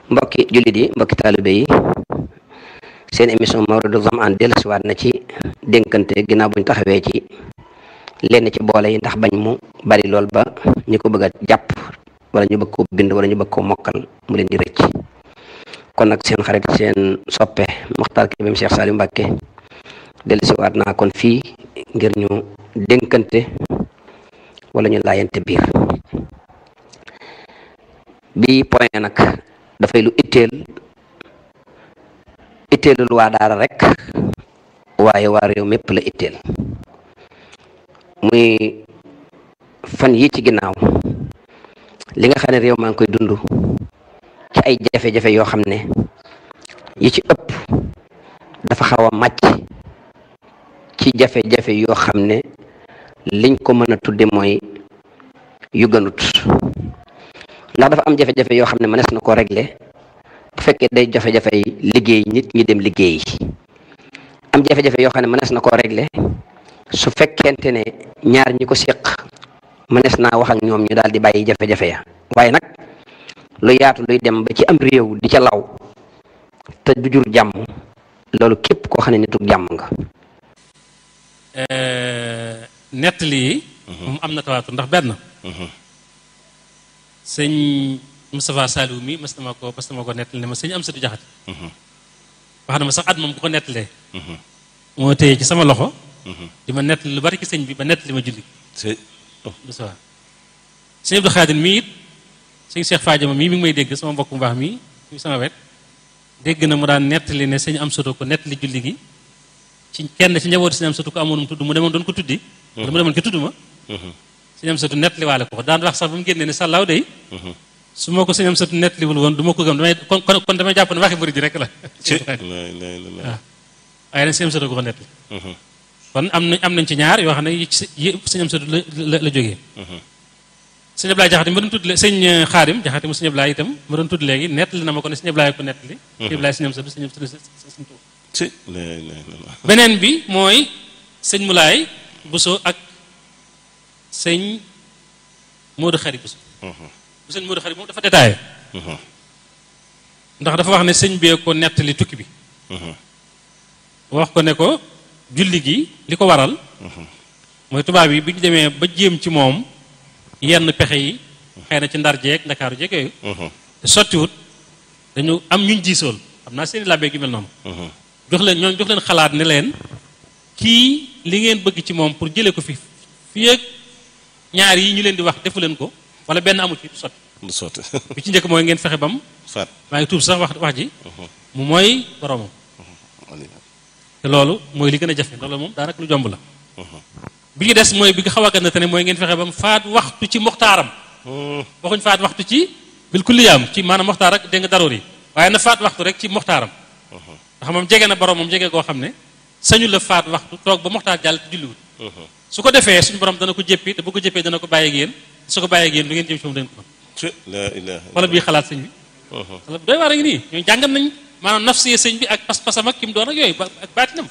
mbokki jullit yi mbokki taalibe yi seen émission Mawridu Zamaan dellusiwaat na ci dénkante ginnaaw buñ taxawee ci lenn ci boole yi ndax bañ mu bari lool ba ñu ko bëgg a jàpp wala ñu bëgg ko bind wala ñu bëgg ko mokkal mu leen di rëcc kon nag seen xarit seen soppe Mokhtar Kébé Cheikh Saliou Mbacké dellusiwaat naa kon fii ngir ñu dénkante wala ñu laayante biir bi point nag dafay lu itteel itteelul waa daara rek waaye waa réew mépp la itteel muy fan yi ci ginnaaw li nga xam ne réew maa ngi koy dund ci ay jafe-jafe yoo xam ne yi ci ëpp dafa xaw a màcc ci jafe-jafe yoo xam ne liñ ko mën a tudde mooy yu gënut ndax dafa am jafe-jafe yoo xam ne mënees na koo régler bu fekkee day jafe-jafe liggéey nit ñi dem liggéey am jafe-jafe yoo xam ne mënees na koo régler su fekkente ne ñaar ñi ko séq mënees naa wax ak ñoom ñu daal di bàyyi jafe-jafe ya waaye nag lu yaatu luy dem ba ci am réew di ca law te du jur jàmm loolu képp koo xam ne nituk jàmm nga nettali yi moom am na tawaatu ndax benn sëñ Moustapha Saliou mi mas na ma ko mas na ma ko nettali ne ma sëñ Amsatu Jaxate wax na ma sax at moom ku ko nettalee moo téye ci sama loxo di ma nettali lu bari ci sëñ bi ba nettali ma julli Moustapha sëñ Abdou Khadir mii it sëñ Cheikh Fadiama mii mi ngi may dégg sama mbokk mu baax mii mi sama wet dégg na mu daan nettali ne sëñ Amsatu ko nettali julli gi ci kenn ci njabootu sëñ Amsatu ko amoon mu tudd mu demoon doon ko tuddi wala mu demoon ko tudd ma sëñ Amsatu nettaliwaale ko daan wax sax ba mu génnee ne sàllaaw day su ma ko sëñ Amsatu nettaliwul woon du ma ko gëm damay kon kon damay jàpp ne waxi bëri ji rek la waaw waaye nag sëñ Amsatu ko ko nettali kon am nañ am nañ ci ñaar yoo xam ne yi sëñ Amsatu la la jógee sëñ Ablaye Jaxate ma doon tudd sëñ Xaadim Jaxate mu sëñ Ablaye itam ma doon tudd léegi nettali na ma ko ne sëñ Ablaye ko nettali sëñ Ablaye sëñ Amsatu sëñ Amsatu sëñ Tuuba beneen bi mooy sëñ Mulaay Buso ak sëñ Modou Xari Buso bu sëñ Modou Xari moom dafa détaillé ndax dafa wax ne sëñ bee ko nettali tukki bi wax ko ne ko julli gi li ko waral mooy tubaab yi bi ñu demee ba jéem ci moom yenn pexe yi xëy na ci ndar jeeg ndakaaru jeeg yooyu te sottiwut dañu am ñuñ jiisool xam naa seeni làbbee gi mel noonu jox leen ñoom jox leen xalaat ne leen kii li ngeen bëgg ci moom pour jëlee ko fi fii ak ñaar yi ñu leen di wax defu leen ko wala benn amu ci du sotti du sotti bi ci njëkk mooy ngeen fexe bam faat maa ngi tuub sax wax wax ji mu mooy boromam te loolu mooy li gën a jafe loolu moom daanaka lu jomb la bi ñu des mooy bi nga xaw a gën a tane mooy ngeen fexe bam faat waxtu ci moxtaaram waxuñ faat waxtu ci bil kulliyaam ci maanaam moxtaar ak dégg nga daroor yi waaye na faat waxtu rek ci moxtaaram ndax moom jege na borom moom jege koo xam ne sañu la faat waxtu toog ba moxtaar jàll te julliwut su ko defee suñu borom dana ko jéppi te bu ko jéppee dana ko bàyyi ak yéen su ko bàyyi ak yéen du ngeen jëm ci moom dañ ko la ilaha wala bii xalaat sëñ bi wala doy waar a ngi nii ñooy jàngat nañ maanaam nafsiye sëñ bi ak pas-pasam ak ki mu doon ak yooyu ak baatinam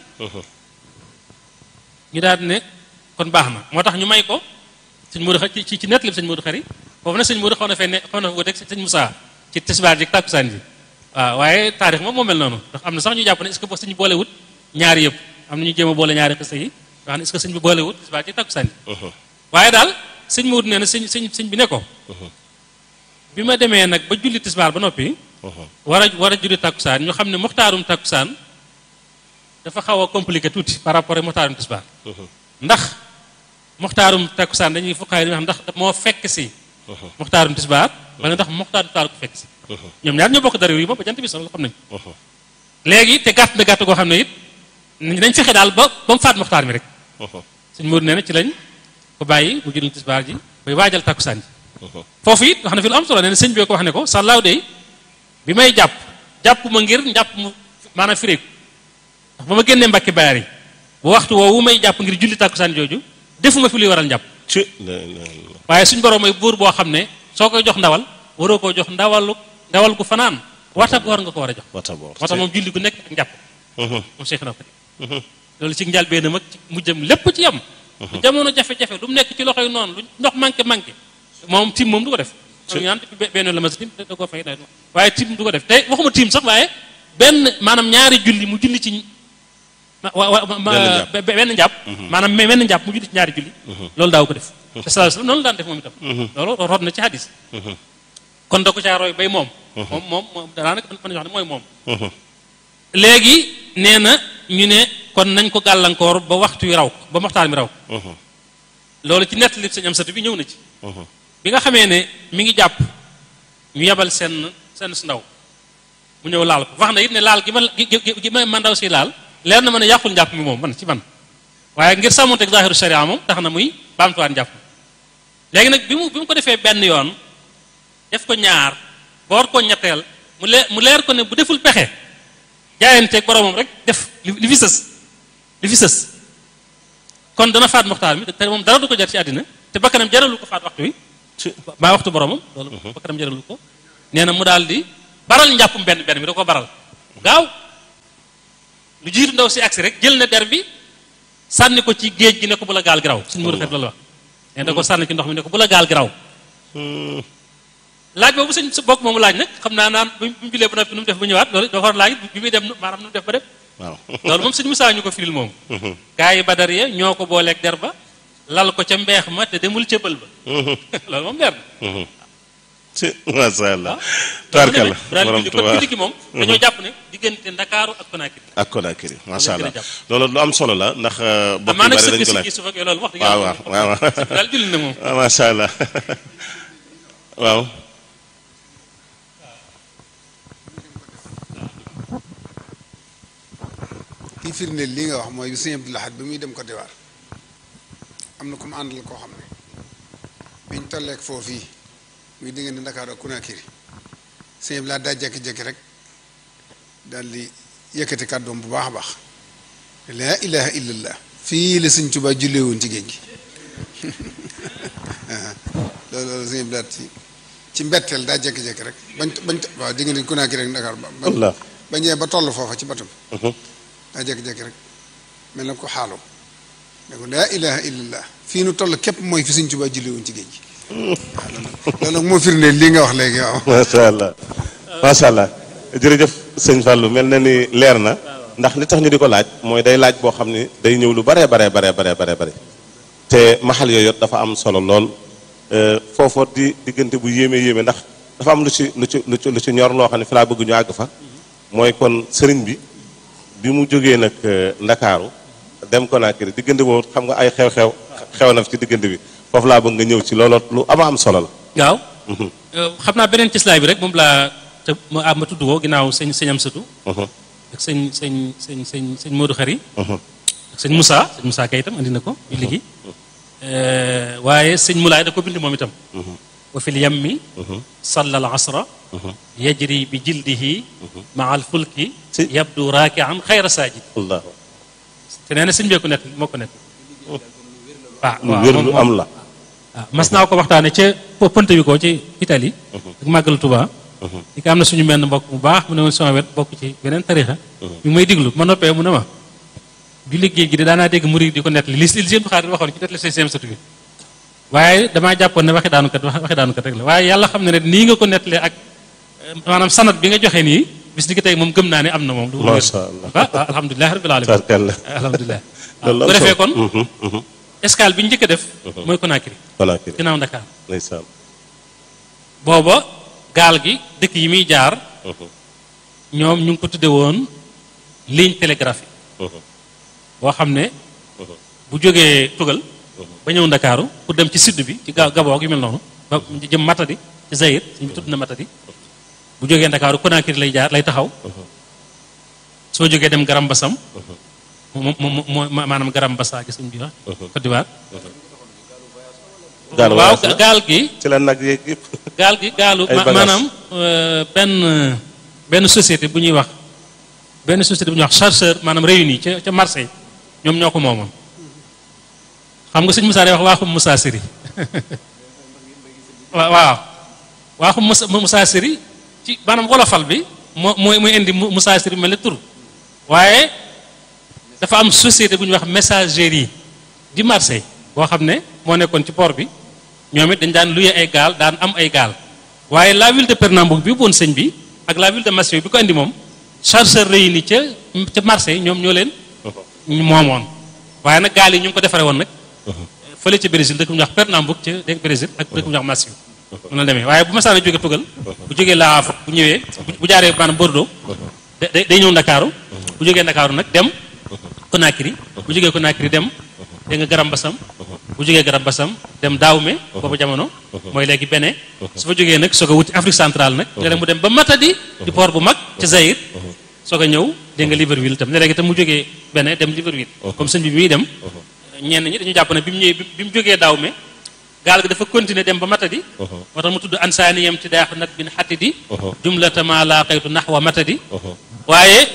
ñu daal di ne kon baax na moo tax ñu may ko sëñ Modou Xari ci ci nettali sëñ Modou Xari foofu nag sëñ Modou xaw na fee ne xaw na fa wuteeg sëñ Moussa ci tisbaar ji tàkkusaan ji waaw waaye taarix moom moo mel noonu ndax am na sax ñu jàpp ne est-ce que sëñ boolewut ñaari yëpp am na ñu jéem a boole ñaari xisa yi wax ne est-ce que sëñ bi boolewut tisbaar ji tàkkusaan ji waaye daal sëñ Modou nee na sëñ sëñ sëñ bi ne ko bi ma demee nag ba julli tisbaar ba noppi war a war a julli tàkkusaan ñu xam ne moxtaarum tàkkusaan dafa xaw a compliqué tuuti par rapport ak moxtaarum tisbaar ndax moxtaarum tàkkusaan dañuy fuqaay wax ndax moo fekk si moxtaarum tisbaar wala ndax moxtaarum taal ko fekk si ñoom ñaar ñoo bokk dara yi moom ba jant bi solo xam nañ léegi te gàtt na gàtt goo xam ne it dañ fexe daal ba ba mu faat moxtaar mi rek suñ Modou nee na ci lañ ko bàyyi mu julli tisbaar ji bay waajal tàkkusaan ji foofu it wax na fi lu am solo nee na sëñ bi ko wax ne ko sàllaaw de bi may jàpp jàpp ma ngir njàpp mu maanaam firéeku ndax ba ma génnee mbakki bayaar yi bu waxtu woowu may jàpp ngir julli tàkkusaan jooju defuma fi luy waral njàpp waaye suñ borom mooy buur boo xam ne soo koy jox ndawal waroo koo jox ndawalu ndawal gu fanaan wata boor nga ko war a jox moo tax moom julli gu nekk ak njàpp moom Cheikh na ko loolu ci njëlbéenam ak ci mujjam lépp ci yam jamono jafe-jafe lu mu nekk ci loxoy noonu lu ndox manqué manqué moom tim moom du ko def ñu naan benn la ma sa tim da koo fay day waaye tim du ko def te waxuma tim sax waaye benn maanaam ñaari julli mu julli ci benn njàpp maanaam benn njàpp mu julli ci ñaari julli loolu daaw ko def te sallallahu alayhi wasallam noonu la daan def moom itam loolu rod na ci hadis kon da ko caa roy bay moom moom moom moom daanaka mën nañu wax ne mooy moom léegi nee na ñu ne kon nañ ko gàllankoor ba waxtu wi raw ba waxtaan mi raw loolu ci nett li sëñ am satu bi ñëw na ci bi nga xamee ne mi ngi jàpp ñu yebal seen seen su ndaw mu ñëw laal ko wax na it ne laal gi ma gi ma ma ndaw si laal leer na ma ne yàqul njàpp mi moom man ci man waaye ngir sàmmonteeg zahiru sharia moom tax na muy baamtuwaat njàpp léegi nag bi mu bi mu ko defee benn yoon def ko ñaar ba war koo ñetteel mu leer mu leer ko ne bu deful pexe jaayanteeg boromam rek def li fi sës li fi sës kon dana faat moxtaar mi te moom dara du ko jar ci àddina te bakkanam jaralu ko faat waxtu wi maa waxtu boromam loolu bakkanam jaralu ko nee na mu daal di baral njàppum benn benn bi da ko baral gaaw lu jiitu ndaw si agsi rek jël na der bi sànni ko ci géej gi ne ko bu la gaal gi raw suñu mu rafet loolu wax nee da ko sànni ci ndox mi ne ko bu la gaal gi raw laaj boobu sëñ sa bokk moomu laaj nag xam naa naan bu mu julee ba noppi nu mu def ba ñëwaat loolu dafa war laaj bi muy dem maanaam nu mu def ba dem waaw loolu moom sëñ Musaa ñu ko firil moom gaa yi badar ya ñoo ko booleeg der ba lal ko ca mbeex ma te demul ca bël ba loolu moom leer na ci masha Allah waaw tubaarkalla daal borom di kon Tuubaa julli gi moom dañoo jàpp ne diggante Ndakaaru ak Conakry ak Conakry masha Loolu Allah gën a jàpp. loolu lu am solo la ndax bokk amaa yu nag bari sëkk dañ ko si laaj kii suuf ak loolu wax dëgg waaw yàlla waaw waaw waaw daal julli na moom waaw masha Allah waaw kii firndeel lii nga wax mooy bi sëñ Abdou Lahad bi muy dem Côte d'Ivoire am na ku mu àndal koo xam ne biñ tolleek foofu yi muy diggante Ndakaaru ak Conakry sëñ Abdou Lahad daa jékki-jékki rek daal di yëkkati kàddoom bu baax a baax laa ilaha illallah fii la sëñ Tuubaa jullee woon ci géej gi loolu loolu sëñ Abdou Lahad ci ci mbetteel daa jékki-jékki rek bañ bañ waaw diggante Conakry rek Ndakaaru ba ba Allah ba ñëwee ba toll foofa ci batam Mhm. daa jékki-jékki rek mel na ko xaaloo ne ko laa ilaha illallah fii nu toll képp mooy fi Sëñ Tuubaa julli woon ci géej gi waaw loolu nag loolu nag moo firndeel lii nga wax léegi waaw masha Allah masha Allah jërëjëf sëñ Fallou mel na ni leer na ndax li tax ñu di ko laaj mooy day laaj boo xam ni day ñëw lu baree baree baree baree baree bare te maxal yooyu dafa am solo lool foofoo di diggante bu yéeme yéeme ndax dafa am lu ci lu ci lu ci lu ci ñor loo xam ne fi laa bëgg ñu àgg fa mooy kon sëriñ bi bi mu jógee nag ndakaaru dem Conakry diggante boobu xam nga ay xew-xew xew na fi ci diggante bi foofu laa bëgg nga ñëw ci looloo lu ama am solo la waaw xam naa beneen cislaay bi rek moom laa te ma ah ma tudd ko ginnaaw sëñ sëñ am satu Mhm, ak sëñ sëñ sëñ sëñ sëñ Modou Khari mhm, ak sëñ Moussa sëñ Moussa kay itam andi na ko julli gi waaye sëñ Moulay da ko bind moom itam mhm, wa fil yammi mhm, salla al asra mhm. yajri bi jildihi maa al fulki Si. yabdu raakian xayra saajid Allah te nee na sëñ bee ko nekk moo ko nekk waaw lu waaw wér moom- lu am la waaw mas naa ko waxtaane ca po- Ponte bi ko ci Italie ak màggalu Tuba Mhm. di ko am na suñu menn mbokk bu baax mu ne woon sama wet bokk ci beneen tarixa bi may diglu ma noppee mu ne ma julli géej gi de daanaa dégg murid di ko nettali li li seen xaar waxoon ci nettali seen satu bi waaye damaa jàppoon ne waxi daanukat waxi daanukat rek la waaye yàlla xam ne ne nii nga ko nettalee ak eh, maanaam sanat bi nga joxe nii bis ni ki tey moom gëm naa ne am na moom lu wér. Masha Allah. ah ah alhamdulilah rabbil alamin tarkalla alhamdulilah loolu bu am defee solo. kon Mhm, mhm. escale bi ñu njëkk a def mooy Conakry Conakry ginnaaw Dakar ndeysaan booba gaal gi dëkk yi muy jaar Mhm, ñoom ñu ngi ko tudde woon ligne télégraphique mhm, boo xam ne mhm. bu jógee tugal ba ñëw ndakaaru pour dem ci sud bi ci ga Gabon yu mel noonu ba jëm Matadi ci Zaïre suñu tudd na Matadi bu jógee ndakaaru Conakry lay jaar lay taxaw soo jógee dem Garam Bassam mo mo mo maanaam Garam Bassa gi suñ bi wax Côte d'Ivoire gaal waaw voyage la. gaal gi ci la nag yeeg yëpp gaal gi gaalu Ay ma- bagages. maanaam euh, benn benn société bu ñuy wax benn société bu ñuy wax chargeur maanaam réuni ca ca Marseille ñoom ñoo ko moomoon xam nga sëñ Moussa day wax waaxum Moussa Siri waaw waaw waaxum Moussa Moussa Siri ci maanaam wolofal bi moo mooy mooy indi Mou- Moussa Siri mel ne tur waaye dafa am société bu ñuy wax messagerie di Marseille boo xam ne moo nekkoon ci port bi ñoom it dañ daan luye ay gaal daan am ay gaal waaye la ville de Pernambouc bi woon sëñ bi ak la ville de Massio bi ko indi moom chargeur réuni ca ca Marseille ñoom ñoo leen moomoon waaye nag gaal yi ñu ngi ko defaree woon nag fële ca Brésil dëkk bu ñuy wax Pernambouc ca dégg Brésil ak dëkk bu ñuy wax Massio noonu la demee waaye bu masaana jóge tugal bu jógee La Havre bu ñëwee bu jaaree maanaam Bordeaux da day ñëw Ndakaaru bu jógee Ndakaaru nag dem Conakry bu jógee Conakry dem dégg nga Garam Bassam bu jógee Garam Bassam dem Daawme boobu jamono mooy léegi Bénin su fa jógee nag soog a wuti Afrique centrale nag léeg mu dem ba Matadi di port bu mag ca Zaïre soog a ñëw dégg nga Libreville itam ne léegi itam mu jógee Bénin dem Libreville comme sëñ bi bi muy dem ñenn ñi dañu jàpp ne bi mu ñëwee bi mu jógee Daawme gaal gi dafa continuer dem ba Matadi moo tax mu tudd ansaaniyam ci daaxu nat bin xatidi jumlata ma laaqaytu naxwa Matadi waaye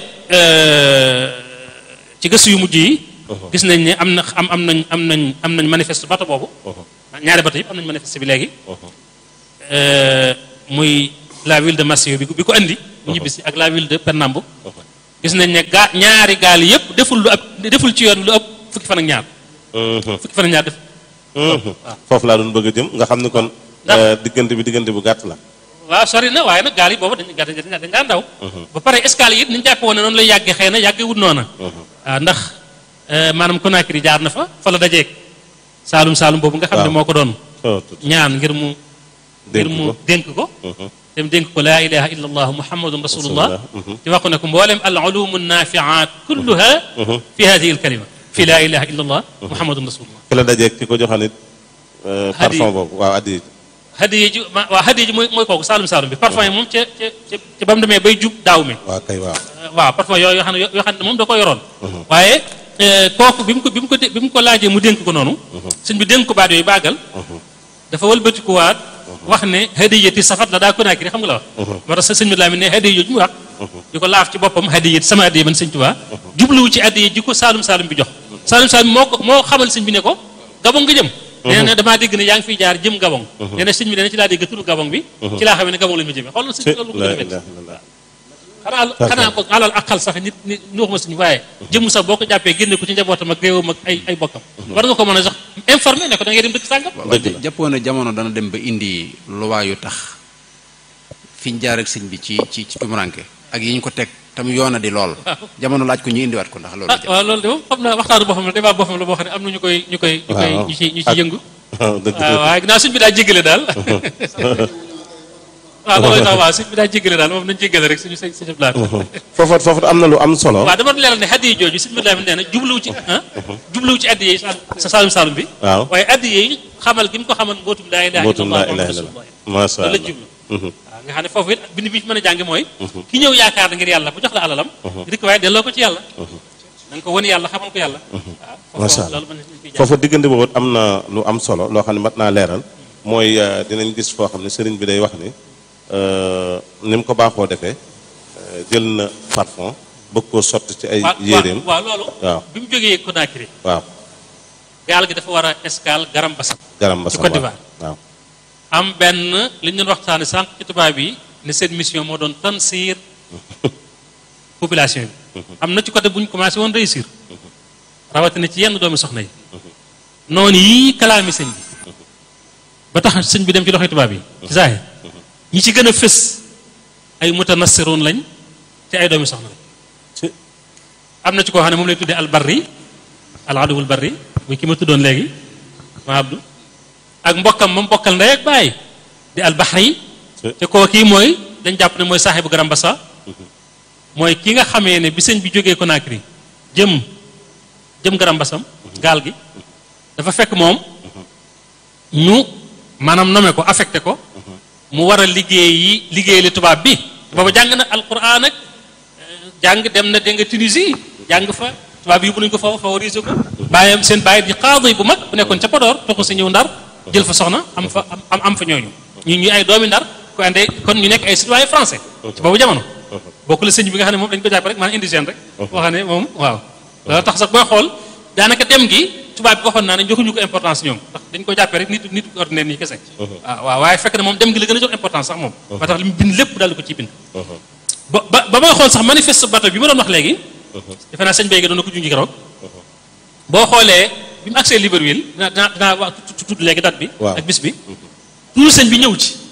ci gëstu yu mujj yi gis nañ ne am na am am nañ am nañ am nañ manifeste bato boobu ñaari bato yëpp am nañ manifeste bi léegi muy la ville de Massio bi bi ko andi mu ñibbisi ak la ville de Pernambouc gis nañ ne gaa ñaari gaal yëpp deful lu ab deful ci yoon lu ëpp fukki fan ak ñaar fukki fan ak ñaar def foofu laa doon bëgg a jëm nga xam ne kon diggante bi diggante bu gàtt la waaw sori na waaye nag gaal yi boobu dañ gàtt dañ daan daw ba pare escale yi it ni ñu jàppe woon ne noonu lay yàggee xëy na yàggee wut noona waaw ndax maanaam Conakry jaar na fa fa la dajeeg saalum saalum boobu nga xam ne moo ko doon ñaan ngir mu ngir mu dénk ko dem dénk ko laa ilaha illa allah muhammadun rasulullah ci wax ko ne ko mboolem al ulumu nafiat kulluha fi hadihi al kalima fi laa ilaha illa allah muhammadun rasulullah ki la dajeeg ki ko joxoon it parfum boobu waaw addi hadiye ji waaw hadiye ji mooy mooy kooku saalum saalum bi parfum yi moom ca ca ca ba mu demee bay jub daaw mi waaw kay waaw waaw parfum yooyu yoo xam ne yoo xam ne moom da ko yoroon waaye kooku bi mu ko bi mu ko bi mu ko laajee mu dénk ko noonu sëñ bi dénk ko baat yooyu baagal dafa wëlbatikuwaat wax ne hadiyati safat la daa Conakry xam nga la wax moo tax sëñ bi laa mi ne hadiye yooyu mu wax di ko laaf ci boppam hadiye sama hadiye man sëñ Tuubaa jubluwu ci hadiye ji ko saalum saalum bi jox saalum saalum moo ko moo xamal sëñ bi ne ko gabon nga jëm nee na damaa dégg ne yaa ngi fiy jaar jëm gabon nee na sëñ bi nee na ci laa dégg turu gabon bi ci laa xamee ne gabon la ñu jëmee xoolal sëñ bi loolu ko gën a métti xanaa xanaa ko alal ak xal sax nit nit ñu waxuma suñu waaye jëmm sax boo ko jàppee génne ko ci njabootam ak réewam ak ay ay bokkam war nga ko mën a sax informé ne ko da ngay dem dëkk sàngam jàppoon ne jamono dana dem ba indi luwaa yu tax fi ñu jaar ak sëñ bi ci ci ci tumuranke ak yi ñu ko teg tam yoona di lool jamono laaj ko ñu indiwaat ko ndax loolu ah waaw loolu de moom xam naa waxtaanu boppam la débat boppam la boo xam ne am na ñu koy ñu koy ñu koy ñu ci ñu ci yëngu waaw waaye ginnaaw sëñ bi daa jéggale daal waaw loolu tax waaw sëñ bi daa jéggale daal moom nañ jéggale rek suñu sëñ sëñ blaat foofu foofu am na lu am solo waaw dama leeral ne hadiye jooju sëñ bi laa nee na jubluwu ci ah jubluwu ci addiye sa saalum saalum bi waaw waaye addiye yi xamal gi mu ko xamal mbootum laa ilaaha mbootum laa illallah ilaaha illallah masha loolu la Allah jublu waaw nga xam ne foofu it bind bi fi mën a jànge mooy ki ñëw yaakaar na ngir yàlla bu jox la alalam rik waaye delloo ko ci yàlla na nga ko wan yàlla xamal ko yàlla waaw Masha foofu Allah. loolu mën nañ ciy jàng foofu diggante boobu am na lu am solo loo xam ne mat naa leeral mooy euh, dinañ gis foo xam ne sëriñ bi day wax ni euh, ni mu ko baaxoo defee euh, jël na parfum bëgg koo sotti ci ay waaw yéreem waaw loolu waaw bi mu jógee Conakry waaw gaal gi dafa war a escale Garam Bassam garam ba ci sam Côte waaw d'Ivoire. waaw am benn li ñu doon waxtaane sànq ci tubaab yi ne seen mission moo doon tansiir population bi am na ci côté bu ñu commencé woon réussir rawatina ci yenn doomi soxna yi noonu yii kalaami sëñ bi ba tax sëñ bi dem ci loxoy tubaab yi ci saaxi ñi ci gën a fës ay mutanassiroon lañ te ay doomi soxna lañ ci am na ci koo xam ne moom lay tuddee albarri al aduwul barri muy ki ma tuddoon léegi ma abdu ak mbokkam ma mbokkal ndey ak baay di albahri te koo kii mooy dañ jàpp ne mooy saaxibu Garam Bassa mooy ki nga xamee ne bi sëñ bi jógee Conakry jëm jëm Garam Bassam gaal gi dafa fekk moom ñu maanaam nome ko affecté ko mu war a liggéey yi liggéey li tubaab bi booba jàng na alquran ak jàng dem na dégg nga Tunisie jàng fa tubaab yi bu nañu ko fa favoriser ko bàyyam seen bàyyi di qaadi bu mag bu nekkoon ca Podor toxu si ñëw ndar jël fa soxna am fa am am fa ñooñu ñu ñu ay doomi ndar ko andee kon ñu nekk ay citoyen français ci boobu jamono bokku la sëñ bi nga xam ne moom dañu ko jàpp rek maanaam indigène rek boo xam ne moom waaw loolu tax sax booy xool daanaka dem gi tubaab bi waxoon naa ne joxuñu ko importance ñoom ndax dañ ko jàppee rek nit nit ordinaire nii kese waaw waaw waaye fekk na moom dem gi la gën a jox importance sax moom ba tax li mu bind lépp daal di ko ciy bind ba ba ba may xool sax manifeste bateau bi ma doon wax léegi defe naa sëñ Béyge doon na ko junji keroog boo xoolee bi mu agsee Libreville dinaa dinaa dinaa wax tudd léegi date bi Waaw. ak bis bi tuuru sëñ bi ñëw ci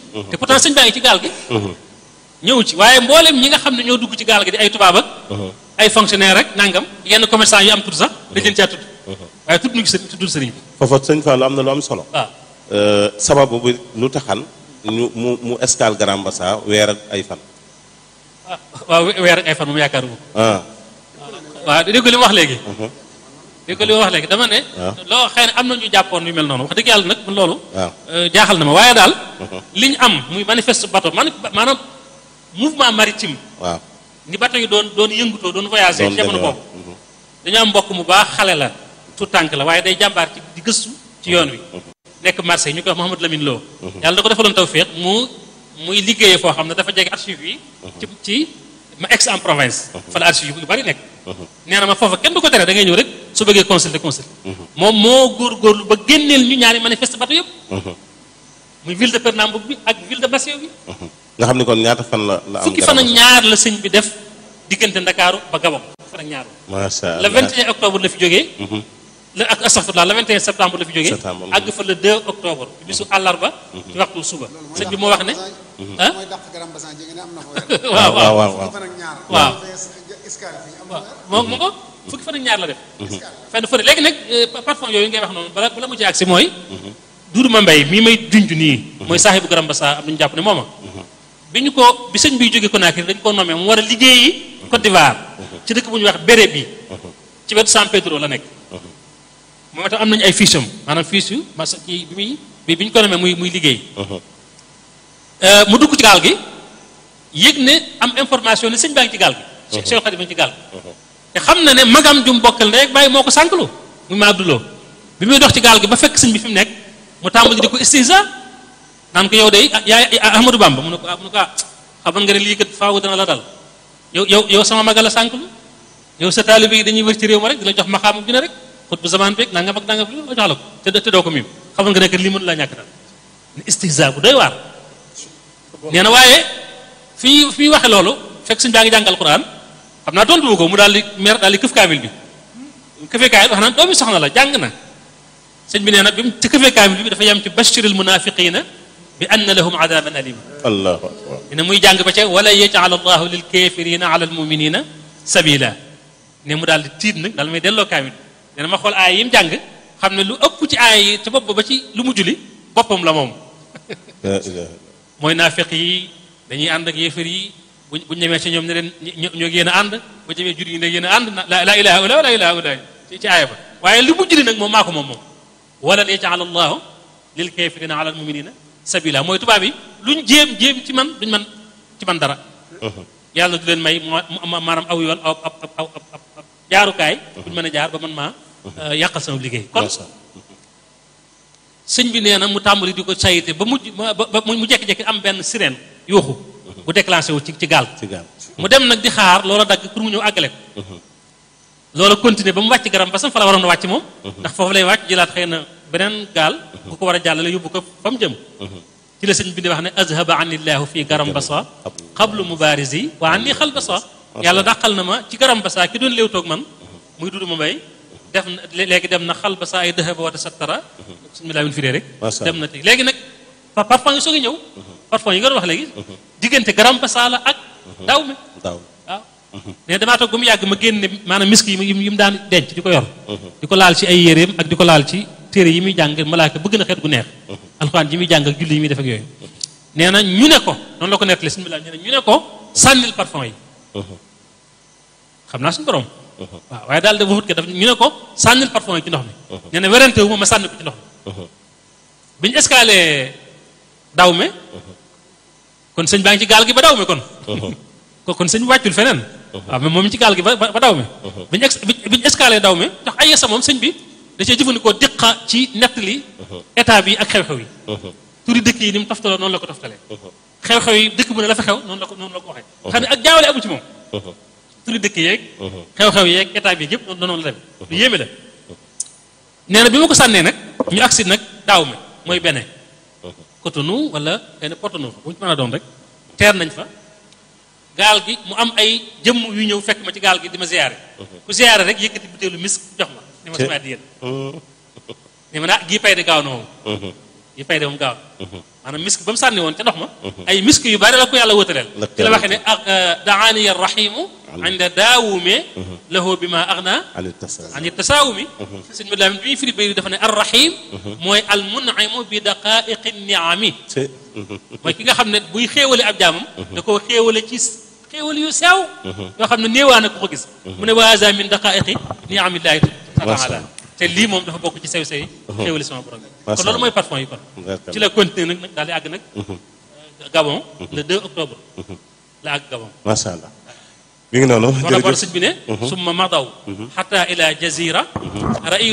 te pourtant sëñ baa ngi ci gaal gi ñëw ci waaye mboolem ñi nga xam ne ñoo dugg ci gaal gi di ay tubaab ak ay fonctionnaire rek nangam yenn commerçant yu am tudd sax dañ leen caa tudd waaye tudd ñu ci sëriñ tuddul sëriñ bi foofa sëñ Fallou am na lu am solo waaw sababu bi lu taxan ñu mu mu escale Grand Bassam weer ak ay fan ah waaw weer ak ay fan moom yaakaar wu ah waaw dégg li mu wax léegi dégg li mu wax léegi dama ne waaw. loo xëy na am na ñu jàppoon yu mel noonu wax dëgg yàlla nag man loolu waaw euh, jaaxal na ma waaye daal li ñu am muy manifeste bateau man maanaam mouvement maritime waaw ni bateau yi doon doon yëngutoo doon voyager doon ci jamono demee boobu dañoo am mbokk mu baax xale la tout tànk la waaye day jàmbaar ci di gëstu ci yoon wi nekk Marseille ñu koy wax Mouhamadou Lamine Lo yàlla da ko defaloon tawféex mu muy liggéeyee foo xam ne dafa jege archive yi ci ci ma ex en province fa la archive yu bari nekk nee na ma foofa kenn du ko tere da ngay ñëw rek su bëggee consulter consulter moom moo góorgóorlu ba génneel ñu ñaari manifeste bateau yëpp muy ville de Pernambouc bi ak ville de Basseo bi nga xam ni kon ñaata fan la la am fukki fan ak ñaar la sëñ bi def diggante Ndakaaru ba Gabon fukki fan ak ñaar macha le allah 21 octobre la fi jógee le ak astafurlah le 21 septembre la fi jógee Septembre. àgg fa le 2 octobre bisu àllarba ci waxtu suba sëñ bi moo wax ne ah mooy dàq Grand Bassam jege ne am na fa weer waaw waaw waaw waaw fan ak ñaar Waaw. escale fii am na waaw weer moo moo ko fukki fan ak ñaar la def fenn fële léegi nag euh, parfum yooyu ngay wax noonu bala bala mu ci agsi mooy Duudu ma mbay mii may junj nii mooy saaxibu Grand Bassam am nañu jàpp ne mooma bi ñu ko bi sëñ biy jóge Conakry dañ ko nommé mu war a liggéeyi Côte d'Ivoire ci dëkk bu ñuy wax béré bi ci wetu San Pedro la nekk moom itam am nañu ay fiches am maanaam fiches yu mas ci bi muy bi bi ñu ko nommé muy muy liggéey Euh, mu dugg ci gaal gi yëg ne am information ne sëñ baa ngi ci gaal gi Cheikh Khadim ngi ci gaal gi te xam na ne magam jum bokkal ndey ak bàyyi moo ko sànqlu muy ma abduloo bi muy dox ci gaal gi ba fekk sëñ bi fi mu nekk mu tàmbali di ko istihza naan ko yow de ah yaay Ahmadou Bamba mu ne ko ah mu ne ko ah xamal nga ne lii kat faawu dana la dal yow yow yow sama magal la sànqlu yow sa taalibe yi dañuy wër ci réew ma rek di la jox maxaamu bi ne rek xut bu zaman beeg nangam ak nangam li ma jox la ko te te doo ko miim xamal nga ne kat lii mënu laa ñàkk dal ne istihza bu doy waar nee na waaye fii fii waxe loolu fekk sëñ baa ngi jàngal Quran xam naa tontu wu ko mu daal di mer daal di këf kaamil bi këfee kaamil wax naan doomi soxna la jàng na sëñ bi nee na bi mu ci këfee kaamil bi dafa yem ci bashiril munafiqina bi anna lahum adaban alima allahu akbar ne muy jàng ba ca wala yajal allahu lil kafirina ala al muminina sabila ne mu daal di tiit nag daal may delloo kaamil nee na ma xool aay yi mu jàng xam ne lu ëpp ci aay yi ci bopp ba ci lu mu julli boppam la moom la ilaha mooy naafeq yi dañuy ànd ak yéefar yi buñ buñ ñemee ci ñoom ne leen ño ñoo yéen a ànd bu ñemee jur yi ne yéen a ànd na la ilaha illa la ilaha illa ci ci aaya ba waaye li mu julli nag moom maa ko moom moom wala yaj'al allahu lil kafirina ala al muminina sabila mooy tubaab yi luñ jéem jéem ci man duñ man ci man dara yàlla du leen may ma maanaam aw yoon aw ab ab ab ab jaarukaay buñ mën a jaar ba man maa yàqal sama liggéey kon Masha sëñ bi nee na mu tàmbali di ko sayite ba mujj ba ba mu jekki-jekki am benn sirène yuuxu bu déclenché wu ci ci gaal ci gaal mu dem nag di xaar loola dagg pour mu ñëw àggale ko loola continuer ba mu wàcc garam ba sam fa la waroon a wàcc moom ndax foofu lay wàcc jëlaat xëy na beneen gaal bu ko war a jàllale yóbbu ko fa mu jëm ci la sëñ bi di wax ne azhaba anillahu fii garam basa xablu mubarisi wa anni xal basa yàlla dàqal na ma ci garam basa ki doon léew toog man muy dudu ma mbay def na léegi dem na xal basa ay dëhaba wata sattara suñu laa win firee rek Masha dem na tey léegi nag par parfum yi soog a ñëw parfum yi nga doon wax léegi diggante garam basa la ak daaw mi daaw waaw mais damaa toog ba mu yàgg ma génne maanaam misk yi mu yi mu daan denc di ko yor di ko laal ci ay yéreem ak di ko laal ci téere yi muy jàng malaaka bëgg na xeet gu neex alxuraan ji muy jàng ak julli yi muy def ak yooyu nee na ñu ne ko noonu la ko nettali suñu bilaal nee na ñu ne ko sànnil parfum yi xam naa suñu borom waaw waaye daal dafa wut ke daf ñu ne ko sànnil parfum yi ci ndox mi nee na werante wu ma ma sànni ko ci ndox mi bi ñu escalé daw me kon sëñ baa ngi ci gaal gi ba daw me kon ko kon sëñ wàccul feneen waaw mais moom ci gaal gi ba ba daw mi biñu ex biñu escalé daw mi ndax ay yesa moom sëñ bi da cee jëfandikoo diqa ci nettali état bi ak xew-xew yi turi dëkk yi ni mu toftaloo noonu la ko toftalee xew-xew yi dëkk bu ne la fa xew noonu la ko noonu la ko waxee xam ne ak jaawale amu ci moom turi dëkk yeeg xew-xew yeeg état bi yëpp noonu la dem lu yéeme la nee na bi ma ko sànnee nag ñu agsi nag daaw mi mooy bene Cotonou wala benn Porto-Novo bu ñu mën a doon rek teer nañ fa gaal gi mu am ay jëmm yu ñëw fekk ma ci gaal gi di ma ziyaare ku ziyaare rek yëkkati butéelu misk jox ma ni ma sama addiya ni ma naa gii pay de gaaw na moom gii pay de moom gaaw maanaam misk ba mu sànni woon ca ndox ma ay misk yu bari la ko yàlla wëtaleel La ci la waxee ne ak daaniya rahimu inda daawume lahu bi ma agna ali tasawuf ani tasaawumi sëñ bi laamin bi ñuy firi bay dafa ne arrahim mooy al mun'imu bi daqaiqi niami ci mooy ki nga xam ne buy xéewale ab jaamam da koo xéewale ci xéewal yu sew yoo xam ne néewaa na ko ko gis mu ne wa haza min daqaiqi niamillahi taala te lii moom dafa bokk ci sew sew yi xéewale sama borom bi kon loolu mooy parfum yi kon D'accord. ci la continuer nag nag daal di àgg nag Gabon le 2 octobre la àgg Gabon macha allah mi ngi noonu moo tax war jërëjëf sëñ bi ne summa madaw xata ila jazira rai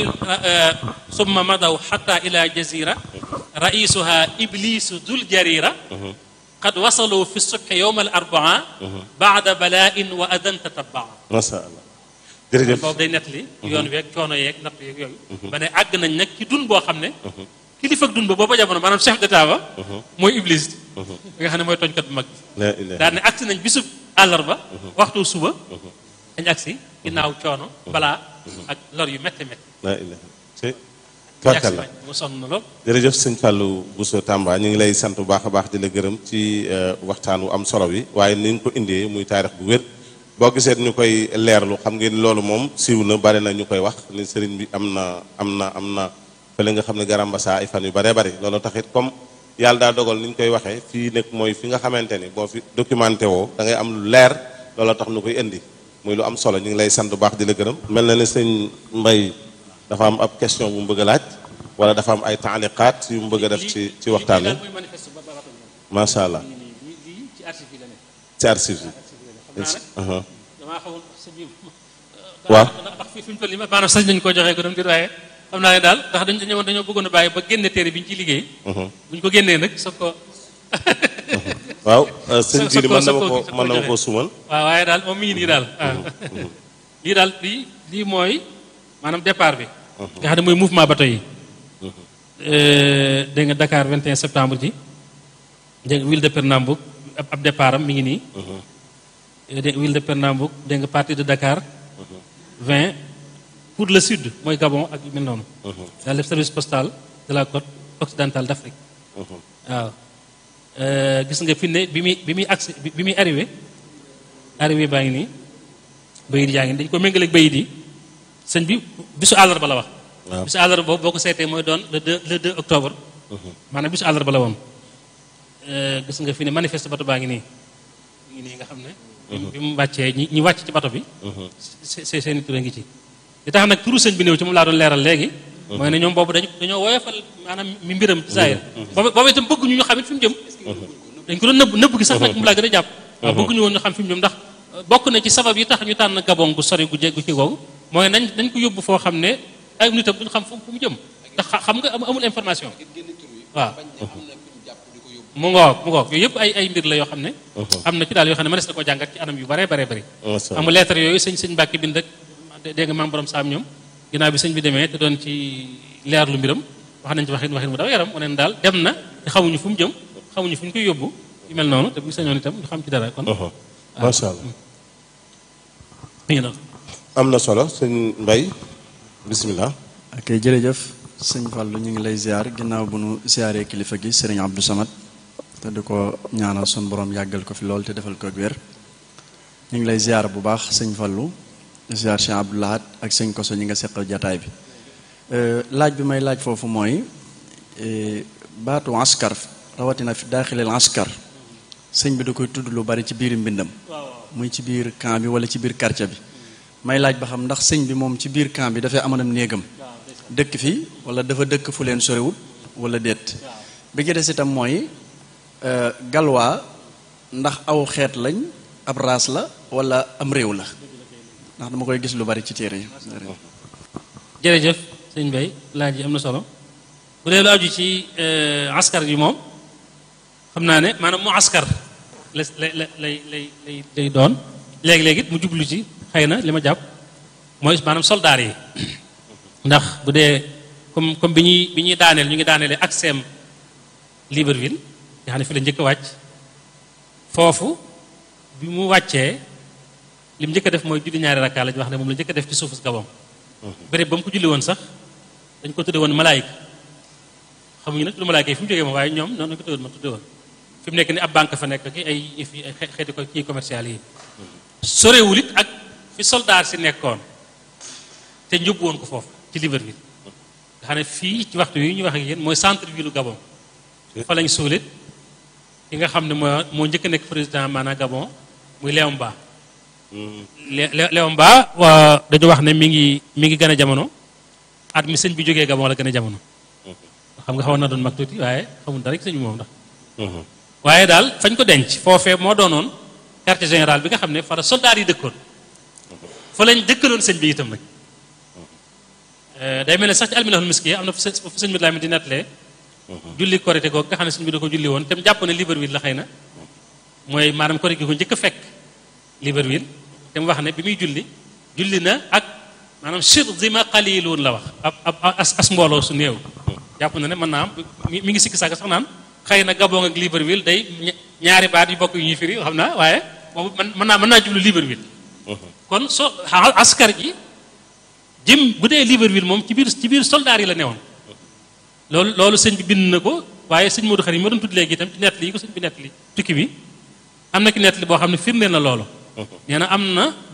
summa madaw xata ila jazira raisuha iblisu dul jarira qad wasalu fi subhi yowma al arbaa baada bala'in wa adan tatabaa macha allah jërëjëf boobu day nettali yoon weeg coono yeeg natt yeeg yooyu ba ne àgg nañ nag ci dun boo xam ne kilifa ak dun ba booba jamono maanaam chef d'état ba mooy iblis bi nga xam ne mooy tooñkat bu mag bi la ilaha daal ne agsi nañ bisub àllarba waxtu suba dañ agsi ginnaaw coono balaa ak lor yu métti métti la ilaha ci dañ agsi tubarkalla nañ mu sonn na lool jërëjëf sëñ Fallou Bousso Tamba ñu ngi lay sant bu baax a baax di la gërëm ci euh, waxtaan wu am solo wi waaye ni nga ko indee muy taarix bu wér boo gisee ñu koy leerlu xam ngeen loolu moom siiw na bari na ñu koy wax ni sëriñ bi am na am na am na fële nga xam ne garambasa ay fan yu baree bari loolu taxit comme yàlla daa dogal ni ñu koy waxee fii nekk mooy fi nga xamante ni boo fi documenté woo da ngay am lu leer loolu tax ñu koy indi muy lu am solo ñu ngi lay sant bu baax di la gërëm mel na ni sëñ Mbay dafa am ab question bu mu bëgg a laaj wala dafa am ay taaliqaat yu mu bëgg a def ci ci waxtaan wi mooy manifeste ba ba macha allah lii lii ci archive yi la ne ci archive yi. xam naa Aha. damaa xamul sa bi waaw ndax fii fi mu toll nii maanaam sañ nañu koo joxee ko doon dir waaye xam naa ne daal ndax dañ dañoo dañoo bëggoon a bàyyi ba génne téere bi ñu ciy liggéey Mhm. bu ñu ko génnee nag soog ko waaw euh, sëñ sa- sa Jili ko- mën na sa ma ko- ko sa ko mën na ma joxe. koo sumal. waaw waaye daal moom mi ngi nii daal waaw lii daal lii lii mooy maanaam départ bi nga xam ne mooy mouvement bateau yi dégg nga Dakar 21 septembre ji dégg nga ville de Pernambouc ab ab départ am mi ngi nii dégg nga ville de Pernambouc dégg nga partie de Dakar 20 pour le sud mooy Gabon ak yu mel noonu daal def service postal de la côte occidentale d'Afrique waaw Euh, gis nga fi ne bi muy bi muy agsi bi bi muy arrivé arrivé baa ngi nii bayit yaa ngi nii dañu ko méngaleeg bayit yi sëñ bi bisu àllarba la wax Waaw. bisu àllarba boobu boo ko seetee mooy doon le 2 le 2 octobre maanaam bisu àllarba la woon Euh, gis nga fi ne manifeste bato baa ngi nii mi ngi nii nga xam ne bi mu wàccee ñi ñi wàcc ci bato bi se- se- seeni tur a ngi ci li tax nag turu sëñ bi néew ci moom laa doon leeral léegi mooy ne ñoom boobu dañu dañoo woyofal maanaam mi mbiram ci saayir boobu boobu itam bëgguñu ñu xam it fi mu jëm dañ ko doon nëbb nëbb gi sax nag mu laa gën a jàpp waaw bëgguñu woon ñu xam fi mu jëm ndax bokk na ci sabab yi tax ñu tànn gabon gu sori gu jéggu ci googu mooy nañ nañ ko yóbbu foo xam ne ay nitam duñu xam fu fu mu jëm ndax xa- xam nga am- amul information waaw mu ngoog mu ngoog yooyu yëpp ay ay mbir la yoo xam ne am na ci daal yoo xam ne mënees na koo jàngat ci anam yu bare bare bëri macha allah amul lettre yooyu sëñ sëñ Mbàkke bind rek dégg nga maam borom saam ñoom ginnaaw bi sëñ bi demee te doon ci leer lu mbiram wax nañ ci waxin waxin mu daw yaram mu neen daal dem na te xamuñu fu mu jëm xamuñu fu ñu koy yóbbu yu mel noonu te bu ñu sañoon itam ñu xam ci dara kon Aha. macha allah mi ngi noonu am na solo sëñ Mbay bisimilah. ok jërëjëf sëñ Fallou ñu ngi lay ziar ginnaaw bu nu ziaree kilifa gi sëriñ Abdou Samad te di ko ñaanal sun borom yàggal ko fi lool te defal ko ak wér ñu ngi lay ziar bu baax sëñ Fallou di ziar Cheikh Abdou Lahad ak sëñ Koso ñi nga seqal jataay bi Euh, laaj bi may laaj foofu mooy eh, baatu askar rawatina fi daaxileel askar sëñ bi da koy tudd lu bari ci biir mbindam muy ci biir camp bi wala ci biir quartier bi may laaj ba xam ndax sëñ bi moom ci biir camp bi dafay amoon néegam dëkk fi wala dafa dëkk fu leen sorewut wala déet bi ci des itam mooy euh, galwaa ndax aw xeet lañ ab raas la wala am réew la ndax dama koy gis lu bari ci téere yi jërëjëf sëñ Bay laaj yi am na solo bu dee lu aju ci askar yi moom xam naa ne maanaam mu askar la lay lay lay lay lay doon léegi-léegi it mu jublu ci xëy na li ma jàpp mooy maanaam soldaar yi ndax bu dee comme comme bi ñuy bi ñuy daaneel ñu ngi daaneele ak seem Libreville nga xam ne fi la njëkk a wàcc foofu bi mu wàccee li mu njëkk a def mooy julli ñaari rakkaa la ñu wax ne moom la njëkk a def ci suufu Gabon béréb ba mu ko julli woon sax dañ ko tudde woon malaayika xamuñu nag lu ma laajee fi mu jógee moom waaye ñoom noonu la ko tëwoon ma tudde woon fi mu nekk ni ab banque fa nekk ki ay fi ay xeeti ko kii commercial yi sorewul it ak fi soldat si nekkoon te njëbb woon ko foofu ci Libreville nga xam ne fii ci waxtu yi ñu wax ak yéen mooy centre ville Gabon fa lañ suulit ki nga xam ne moo moo njëkk a nekk président maanaam Gabon muy Léon Mba Léon Mba waa dañu wax ne mi ngi mi ngi gën a jamono at mi sëñ bi jógee Gabon la gën a jamono xam nga xawoon na doon mag tuuti waaye xamul dara ci sëñ moom ndax waaye daal fañ ko denc foofee moo doonoon quartier général bi nga xam ne fa la soldat yi dëkkoon fa lañ dëkkaloon sëñ bi itam nag day mel ne sax ci alminahul miski am na fu sëñ bi laa di nettalee julli korité googu nga xam ne sëñ bi da ko julli woon te mu jàpp ne Libreville la xëy na mooy maanaam korité gi ko njëkk a fekk Libreville te mu wax ne bi muy julli julli na ak maanaam sur zima qaliluun la wax ab ab as mbooloo su néew jàpp na ne mën naa am mi ngi sikki sàkk sax naan xëy na Gabon ak Libreville day ñaari baat yu bokk yu ñuy firi xam naa waaye boobu man mën naa mën naa jublu Libreville kon so askar ji jëm bu dee Libreville moom ci biir ci biir soldaar yi la newoon loolu loolu sëñ bi bind na ko waaye sëñ Modou Khari ma doon tudd léegi itam ci nett li ko sëñ bi nett li tukki bi am na ki nett li boo xam ne firndeel na loolu nee na am na